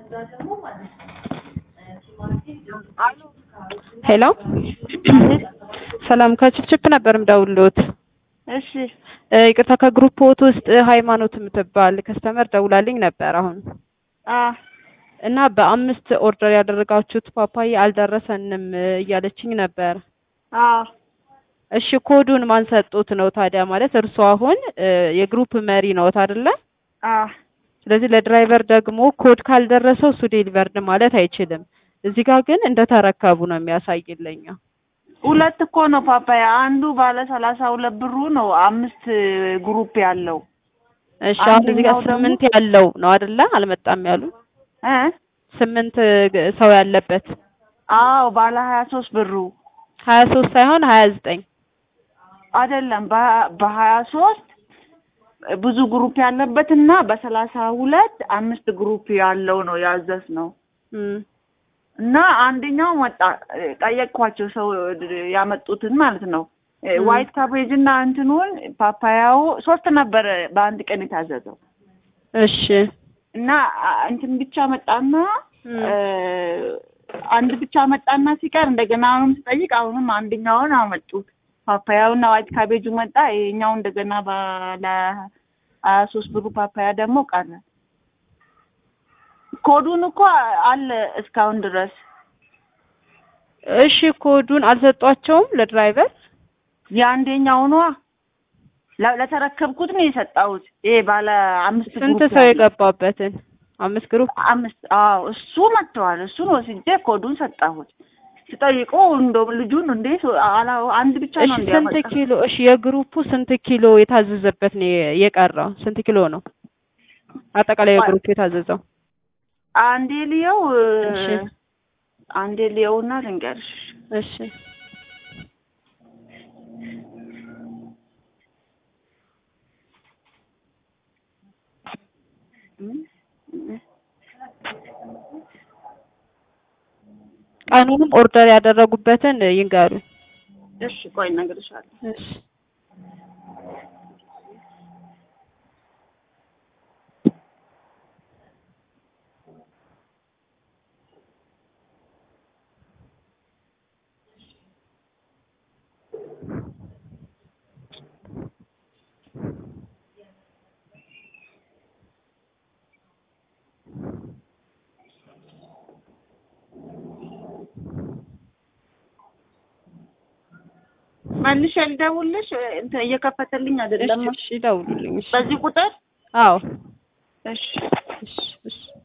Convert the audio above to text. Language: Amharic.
ሄሎ ሰላም ከችፕችፕ ነበር ምደውልዎት። እሺ እ ይቅርታ ከግሩፕዎት ውስጥ ሃይማኖት የምትባል ከስተመር ደውላልኝ ነበር አሁን አ እና በአምስት ኦርደር ያደረጋችሁት ፓፓያ አልደረሰንም እያለችኝ ነበር። አ እሺ ኮዱን ማን ሰጡት ነው ታዲያ? ማለት እርስዎ አሁን እ የግሩፕ መሪ ነዎት አይደለ? አ ስለዚህ ለድራይቨር ደግሞ ኮድ ካልደረሰው እሱ ዴሊቨርድ ማለት አይችልም። እዚህ ጋር ግን እንደተረከቡ ነው የሚያሳይልኝ። ሁለት እኮ ነው ፓፓያ። አንዱ ባለ ሰላሳ ሁለት ብሩ ነው አምስት ግሩፕ ያለው እሺ አሁን እዚህ ጋር አንደኛው ደግሞ- ስምንት ያለው ነው አይደለ? አልመጣም ያሉ እ ስምንት ግ- ሰው ያለበት አዎ ባለ ሀያ ሶስት ብሩ ሀያ ሶስት ሳይሆን ሀያ ዘጠኝ አይደለም በ- በሀያ ሶስት ብዙ ግሩፕ ያለበት እና በሰላሳ ሁለት አምስት ግሩፕ ያለው ነው ያዘዝ ነው እና አንደኛው መጣ እ ጠየቅኳቸው ሰው ያመጡትን ማለት ነው እ ም። ዋይት ካቤጅ እና እንትኑን ፓፓያው ሶስት ነበረ በአንድ ቀን የታዘዘው እሺ እና አ- እንትን ብቻ መጣና ም። እ አንድ ብቻ መጣና ሲቀር እንደገና አሁንም ስጠይቅ አሁንም አንደኛውን አመጡት ፓፓያውና ዋይት ካቤጁ መጣ ይሄኛው እንደገና ባለ ሀያ ሶስት ብሩ ፓፓያ ደግሞ ቀረ ኮዱን እኮ አለ እስካሁን ድረስ እሺ ኮዱን አልሰጧቸውም ለድራይቨር የአንደኛው ነዋ ለ- ለተረከብኩት ነው የሰጣሁት ይሄ ባለ አምስት ስንት ግሩፕ ሰው ያለው። የገባበትን አምስት ግሩፕ አምስት አዎ እሱ መጥተዋል እሱን ወስጄ ኮዱን ሰጣሁት ስጠይቁ እንደውም ልጁን እንዴት አላ አንድ ብቻ እሺ ነው ስንት እንዲያመጣ ኪሎ እሺ የግሩፑ ስንት ኪሎ የታዘዘበት ነው የ- የቀረው ስንት ኪሎ ነው አጠቃላይ የግሩፑ የታዘዘው አንዴ ልየው እሺ። አንዴ ልየውና ልንገርሽ እሺ ቀኑንም ኦርደር ያደረጉበትን ይንገሩ እሺ ቆይ እነግርሻለሁ እሺ መልሼ ልደውልሽ እንትን እየከፈተልኝ አይደለም እሺ እሺ ደውሉልኝ እሺ በዚህ ቁጥር አዎ እሺ እሺ እሺ